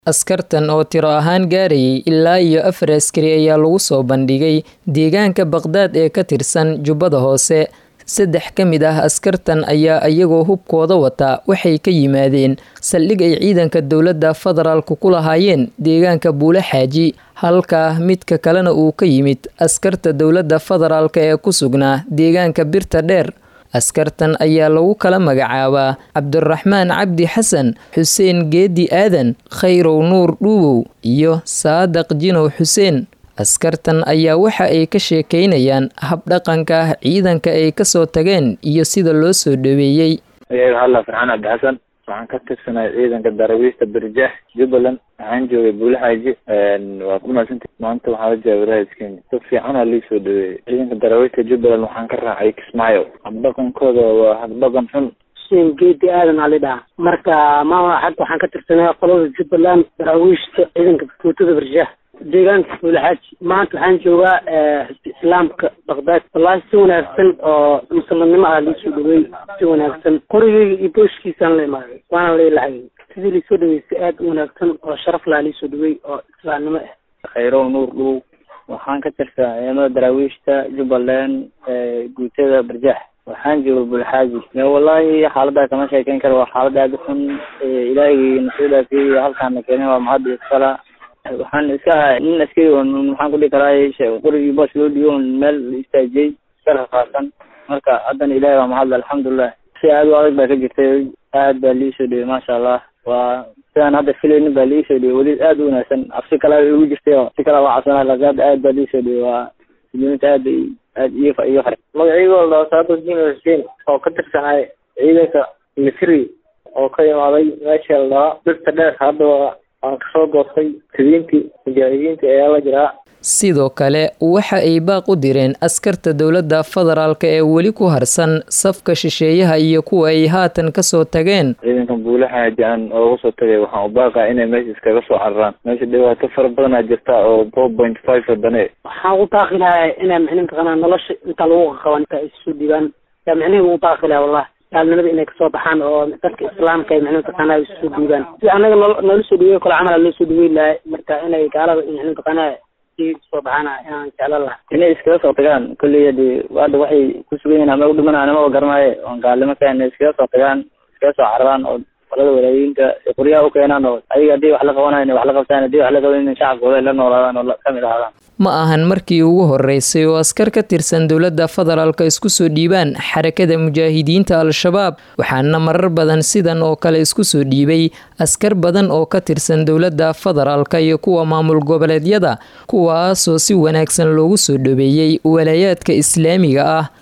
askartan oo tiro ahaan gaarayay ilaa iyo afar askari ayaa lagu soo bandhigay deegaanka baqdaad ee ka tirsan jubbada hoose saddex ka mid ah askartan ayaa iyagoo hubkooda wata waxay ka yimaadeen saldhig ay ciidanka dowladda federaalku ku lahaayeen deegaanka buule xaaji halka midka kalena uu ka yimid askarta dowladda federaalk ee ku sugnaa deegaanka birta dheer askartan ayaa lagu kala magacaabaa cabdiraxmaan cabdi xasan xuseen geedi aadan khayrow nuur dhuubow iyo saadaq jinow xuseen askartan ayaa waxa ay ka sheekeynayaan habdhaqanka ciidanka ay kasoo tageen iyo sida loo soo dhaweeyey halla farxaan cabdi xasan waxaan ka tirsanay ciidanka darawiista birjaax jubbaland waxaan joogay buule xaaji waa ku mahadsanta maanta waxaa la jooga walaayadkenya si fiicanaa lii soo dhaweeyey ciidanka darawiista jubbaland waxaan ka raacay kismaayo habdhaqankooda waa habdhaqan xun xuseen geedi aadan aa lidhaha marka maama xag waxaan ka tirsanay qolada jubbaland daraawiishta ciidanka guutada birjaax deegaanka buulaxaaji maanta waxaan joogaa islaamka baqdaad wallaahi si wanaagsan oo muslimnimo ah liisoo dhaweey si wanaagsan qorigeyga iyo booshkiisaan la imaaday waana leelahay sidii liisoo dhaweysay aad u wanaagsan oo sharaf laha liisoo dhaweey oo islaamnimo ah khayrow nuur dhuw waxaan ka tirsaa ciidamada daraawiishta jubbaland guutada barjaax waxaan jooga bulxaaji wallaahi xaalada kama sheekeyn karo waa xaalad aada u xun ilaahigii nasoo dhaafiyey halkaana keenay waa mahad iskala waxaan iska ahaa nin askari oo maxaan kudhihi karaa qorigii boos loo dhiibo meel la istaajiyey iska rafaasan marka haddana ilahi waa mahadle alxamdulilah si aad u adag baa ka jirtay aad baa liisoo dhiyey maasha allah waa sidaan hadda filaynin baa liisoo dhiyey weli aad u wanaagsan cabsi kala igu jirtay oo si kala waa cabsanaa laakiin hadda aad baa liisoo dhiyey waa muslimiinta aad bay aad iyo iyo fare magacigooda saado jino xuseen oo ka tirsanay ciidanka misri oo ka imaaday meesha la dhahaa birta dheer hadda waan kasoo goostay sidiintii mujaahidiinta ayaa la jiraa sidoo kale waxa ay baaq u direen askarta dowladda federaalk ee weli ku harsan safka shisheeyaha iyo kuwa ay haatan kasoo tageen ciidankan buule xaaji aan ooga soo tagay waxaan u baaqaa inay meesha iskaga soo cararaan meesha dhibaato fara badanaa jirta oo four point five wadane waxaan u baaqi lahaa inaa micni mataqaanaa nolosha inta lagu qaban inta ay isu dhiibaan yaa micnihi ugu baaqi lahaa wallahi gaalnimada inay kasoo baxaan oo dadka islaamka ay micni mataqaanaa ay isu dhiibaan si anaga noo noola soo dhaweey kale camal loo soo dhaweyn lahay marka inay gaalada micni mataqaanaa soo baxaana inaan jeclan laha inay iskaga soo tagaan kolley hadi hadda waxay ku sugan yihin ama u dhimanaa anama garanaaye oon gaalnimo ka inay iskaga soo tagaan iskaga soo cararaan oo qolada walaayinka qoryaha u keenaan oo ayaga haddii wax la qabanayo inay wax la qabtaan haddii wax la qabanin shacabkooda ay la noolaadaan oo kamid ahaadaan ma ahan markii ugu horeysay oo askar ka tirsan dowladda federaalka isku soo dhiibaan xarakada mujaahidiinta al-shabaab waxaana marar badan sidan oo kale isku soo dhiibay askar badan oo ka tirsan dowladda federaalka iyo kuwa maamul goboleedyada kuwaasoo si wanaagsan loogu soo dhaweeyey walaayaadka islaamiga ah